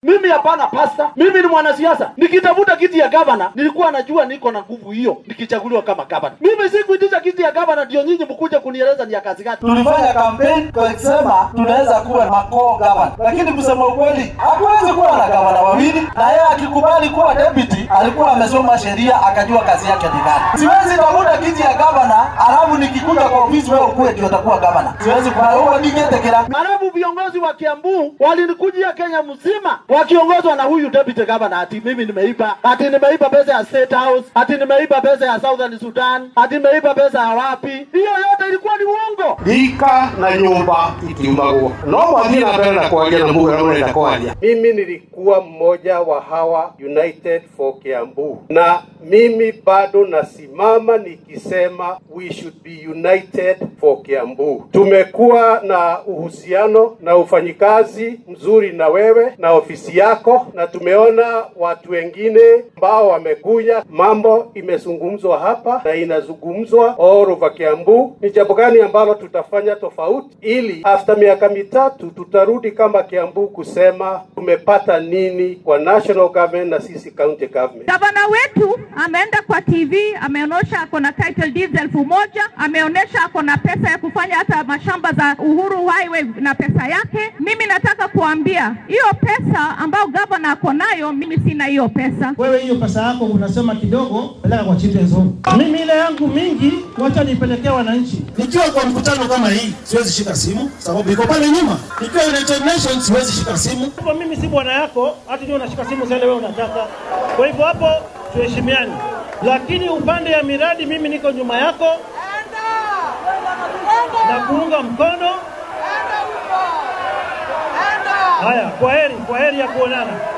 Mimi hapana pasta, mimi ni mwanasiasa. Nikitafuta kiti ya gavana, nilikuwa najua niko na nguvu hiyo nikichaguliwa kama gavana. Mimi sikuitisha kiti ya gavana ndio nyinyi mkuje kunieleza ni ya kazi gani. tulifanya kampeni tukisema tunaweza kuwa makoo gavana, lakini kusema ukweli hakuwezi kuwa na gavana wawili, na yeye akikubali kuwa deputy alikuwa amesoma sheria akajua kazi yake ni gani. Siwezi tafuta kiti ya gavana alafu nikikuja kwa ofisi wewe ukuwe ndio utakuwa gavana, siwezi kwa huo ningetekera Halafu viongozi wa Kiambu walinikujia Kenya mzima wakiongozwa na huyu deputy governor, ati mimi nimeiba, ati nimeiba pesa ya State House, ati nimeiba pesa ya Southern Sudan, ati nimeiba pesa ya wapi. Hiyo yote ilikuwa ni uongo. ika na nyumba itiumbagwo no mwathie na mbere na kwaria na muga na murenda kwaria Mimi nilikuwa mmoja wa hawa United for Kiambu, na mimi bado nasimama nikisema we should be united for Kiambu. Tumekuwa na uhusiano na ufanyikazi mzuri na wewe na ofisi yako, na tumeona watu wengine ambao wamekuja, mambo imezungumzwa hapa na inazungumzwa all over Kiambu. Ni jambo gani ambalo tutafanya tofauti, ili after miaka mitatu tutarudi kama Kiambu kusema tumepata nini kwa national government na sisi county government. Gavana wetu ameenda kwa TV, ameonyesha ako na title deeds elfu moja, ameonyesha ako na pesa ya kufanya hata mashamba za Uhuru Highway na pesa yake. Mimi nataka kuambia hiyo pesa ambayo gavana ako nayo, mimi sina hiyo pesa. wewe hiyo pesa yako unasema kidogo, peleka kwa children's home. Mimi ile yangu mingi, wacha nipelekee wananchi. Nikiwa kwa mkutano kama hii, siwezi shika simu sababu iko pale nyuma. Nikiwa United Nations, siwezi shika simu. Hapo mimi si bwana yako, hata ndio unashika simu zile wewe unataka. Kwa hivyo hapo tuheshimiane, lakini upande ya miradi, mimi niko nyuma yako na kuunga mkono. Haya, kwa heri, kwa heri ya kuonana.